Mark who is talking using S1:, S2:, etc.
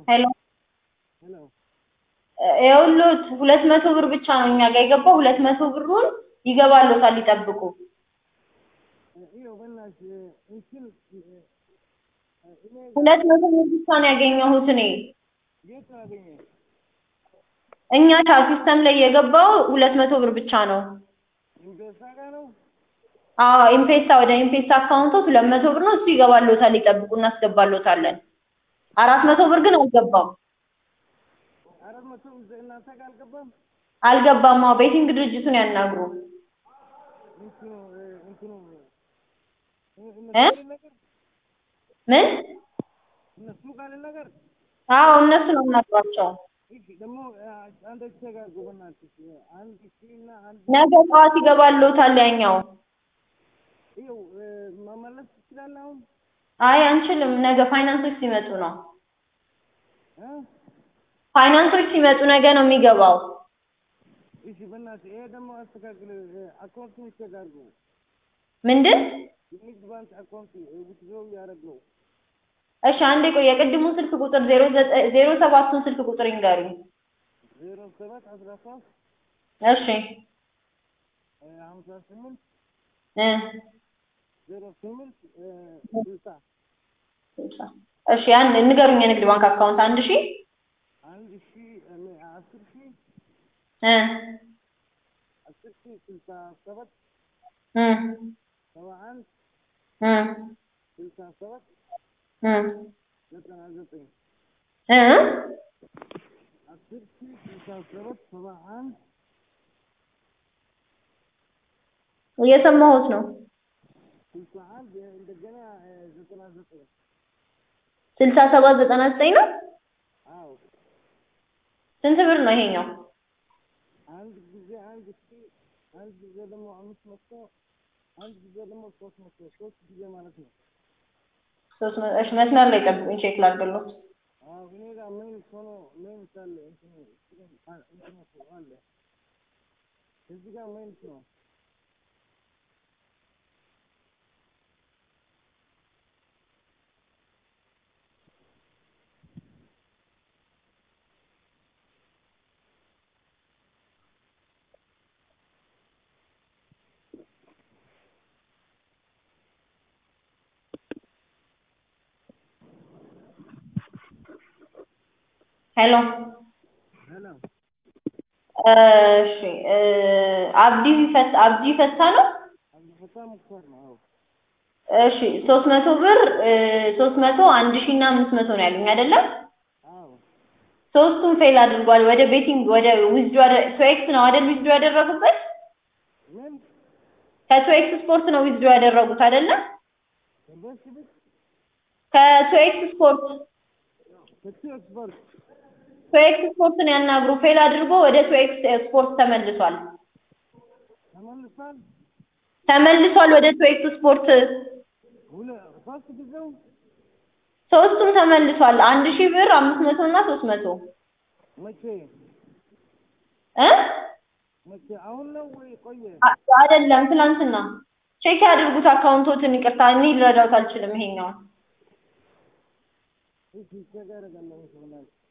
S1: ሄሎ
S2: ሄሎ
S1: ይኸውልዎት ሁለት መቶ ብር ብቻ ነው እኛ ጋር የገባው ሁለት መቶ ብሩን ይገባልዎታል ይጠብቁ
S2: ይኸው በእናትሽ እንትን እኔ
S1: ሁለት መቶ ብር ብቻ ነው ያገኘሁት እኔ
S2: የት ነው ያገኘሽ?
S1: እኛ ቻ ሲስተም ላይ የገባው ሁለት መቶ ብር ብቻ ነው
S2: ኢምፔሳ ጋር ነው?
S1: አዎ ኢምፔሳ ወደ ኢምፔሳ አካውንቶት ሁለት መቶ ብር ነው እሱ ይገባልዎታል ይጠብቁ እናስገባልዎታለን አራት መቶ ብር ግን አልገባም
S2: አራት መቶ እናንተ ጋር አልገባም?
S1: አልገባም አዎ ቤቲንግ ድርጅቱን ያናግሩ
S2: እንትኑ እንትኑ
S1: እ
S2: እነሱ ነገር
S1: ምን
S2: እነሱ ጋር ነገር
S1: አዎ እነሱ ነው የምናግሯቸው
S2: እሺ ደግሞ አንድ ተጋርጉ በእናትሽ አንድ ሺህ እና አንድ
S1: ነገ ጠዋት ይገባልዎታል ያኛው
S2: ይኸው መመለስ ትችላለህ አሁን
S1: አይ አንችልም ነገ ፋይናንሶች ሲመጡ ነው
S2: እ
S1: ፋይናንሶች ሲመጡ ነገ ነው የሚገባው
S2: እሺ በእናትህ ይሄ ደግሞ አስተካክል አካውንቱን ይስተጋርጉ
S1: ምንድን
S2: የንግድ ባንክ አካውንት ውትድሮ እያደረግነው
S1: እሺ አንዴ ቆይ የቅድሙን ስልክ ቁጥር ዜሮ ዘጠኝ ዜሮ ሰባቱን ስልክ ቁጥር ይንገሩኝ
S2: ዜሮ ሰባት አስራ ሶስት
S1: እሺ
S2: ሀምሳ ስምንት
S1: እ
S2: ዜሮ ስምንት ስልሳ
S1: እሺ አንድ ንገሩኝ የንግድ ባንክ አካውንት አንድ ሺ
S2: አንድ ሺህ አስር ሺህ
S1: እ
S2: አስር ሺህ ስልሳ ሰባት
S1: እ
S2: ሰባ አንድ
S1: እ
S2: ስልሳ ሰባት
S1: እ
S2: ዘጠና ዘጠኝ
S1: እ
S2: አስር ሺህ ስልሳ ሰባት ሰባ አንድ
S1: እየሰማሁት ነው
S2: ስልሳ አንድ እንደገና ዘጠና ዘጠኝ
S1: ስልሳ ሰባት ዘጠና ዘጠኝ ነው
S2: አዎ
S1: ስንት ብር ነው ይሄኛው
S2: አንድ ጊዜ አንድ ሺህ አንድ ጊዜ ደግሞ አምስት መቶ አንድ ጊዜ ደግሞ ሶስት መቶ ሶስት ጊዜ ማለት ነው
S1: ሶስት መ- እሺ መስመር ላይ ጠብቁኝ ቼክ ላድርግልዎት
S2: አዎ እኔ ጋር ምን ሆኖ ምን ሳለ እንትኑ እንትኑ እኮ አለ እዚህ ጋር ምን ነው
S1: ሄሎ
S2: ሄሎ
S1: እሺ እ አብዲ ፈት አብዲ ፈታ ነው
S2: አብዱልፈታ ሙክታር ነው አዎ
S1: እሺ ሶስት መቶ ብር ሶስት መቶ አንድ ሺህ እና አምስት መቶ ነው ያሉኝ አይደለም
S2: አዎ
S1: ሶስቱም ፌል አድርጓል ወደ ቤቲንግ ወደ ዊዝድሮ ቶኤክስ ነው አይደል ዊዝድሮ ያደረጉበት
S2: ምን
S1: ከቶኤክስ ስፖርት ነው ዊዝድሮ ያደረጉት አይደለም
S2: ኢንቨስት ቢት
S1: ከቶኤክስ ስፖርት
S2: ከቱ ኤክስፐርት
S1: ቶኤክስ ስፖርትን ያናግሩ ፌል አድርጎ ወደ ቶኤክስ ስፖርት ተመልሷል
S2: ተመልሷል
S1: ተመልሷል ወደ ቶኤክስ ስፖርት
S2: ሁለ ሶስት ጊዜው
S1: ሶስቱም ተመልሷል አንድ ሺህ ብር አምስት መቶ እና ሶስት መቶ
S2: መቼ
S1: እ
S2: መቼ አሁን ነው ወይ ቆየ
S1: አ- አይደለም ትላንትና ቼክ ያድርጉት አካውንቶትን ይቅርታ እኔ ልረዳውት አልችልም ይሄኛውን
S2: እሺ ቼክ አደርጋለሁ እሺ በእናትህ